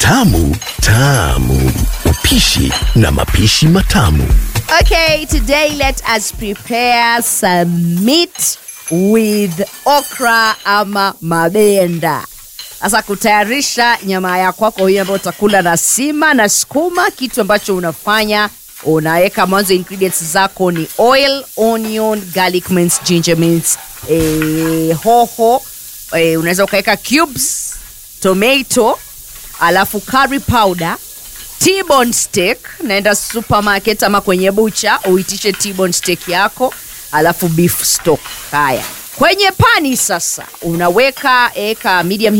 Tamu tamu, upishi na mapishi matamu. Okay, today let us prepare some meat with okra ama mabenda. Sasa kutayarisha nyama ya kwako hiyo ambayo utakula na sima na sukuma, kitu ambacho unafanya unaweka mwanzo, ingredients zako ni oil, onion, garlic mince, ginger mince, eh, hoho eh, unaweza ukaweka cubes, tomato, alafu curry powder T-bone steak, naenda supermarket ama kwenye bucha uitishe T-bone steak yako, alafu beef stock. Haya, kwenye pani sasa unaweka eka medium